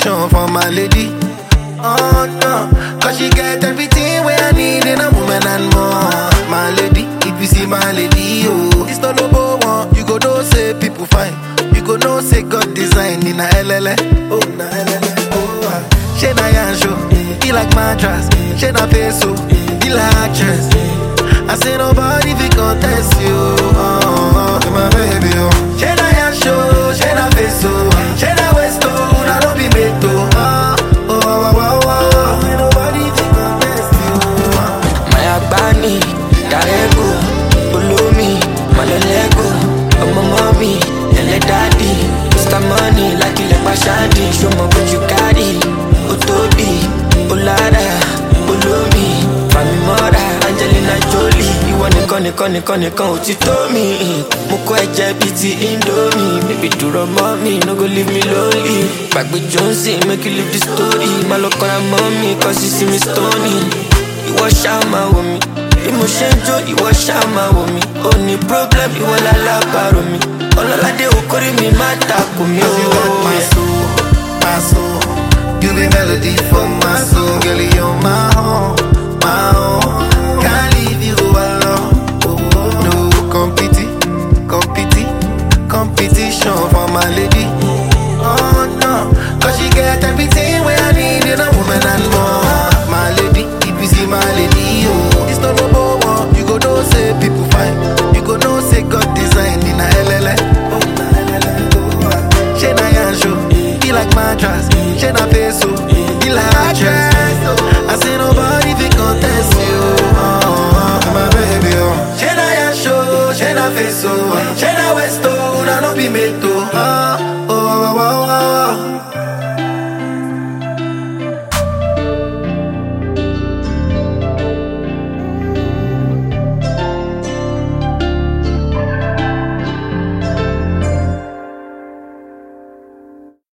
competition for my lady. Oh no, cause she get everything where I need in a woman and more. My lady, if you see my lady, oh, it's not no one. You go know say people fine. You go know say God design in a LLA. Oh, na LLA. Oh, ah. she na yan show. He like mattress. She na face so. He like actress. I say nobody fi contest you. Oh, oh, my baby, oh. She na yan show. She na face so. She na waist oh. Na no be made to. Oh, oh, oh, oh, oh. Ain't nobody fi contest you. Oh. Maya Bani, Darego, Ulumi, Malolego, Ọmọ mọ́mí, ẹlẹ́ dádì, Mr. Money, lákìlẹ̀ pàṣádì, ṣọmọ bójú kárì, ó tóbi, ó lára, olómi, fàmì mọ́ra, Angelina Jolie, ìwọ nìkan nìkan nìkan nìkan ò ti tó mi. Mo kọ́ ẹ̀jẹ̀ bíi ti Indomie, bébí dúró mọ́ mi, no go leave me lonely. Gbàgbé Johnson, make you leave the story, má lọ kọ́ra mọ́ mi, cause you see me stony ìwọ ṣáà máa wò mí bí mo ṣe ń jó ìwọ ṣáà máa wò mí ó ní problem ìwọ lálábàárò mi ọlọ́ládé okòrí mi má takò mí Cause you got my o. soul, my soul. You be melody for my soul, girl. You're my own, my own. Can't leave you alone. No competi, competi, competition for my lady. Oh no, cause she get everything where I need in a woman and more. My lady, if you see my lady, oh, it's not no one. You go know say people fine. You go know say God design in a LLA. Oh, na LLA. Oh, ah. She na yan show, he like mattress. She na face so, he like actress. I say nobody fi contest you. Oh, oh, my baby, oh. She na yan show, she na face so, she na waist oh, na no be made to. Oh,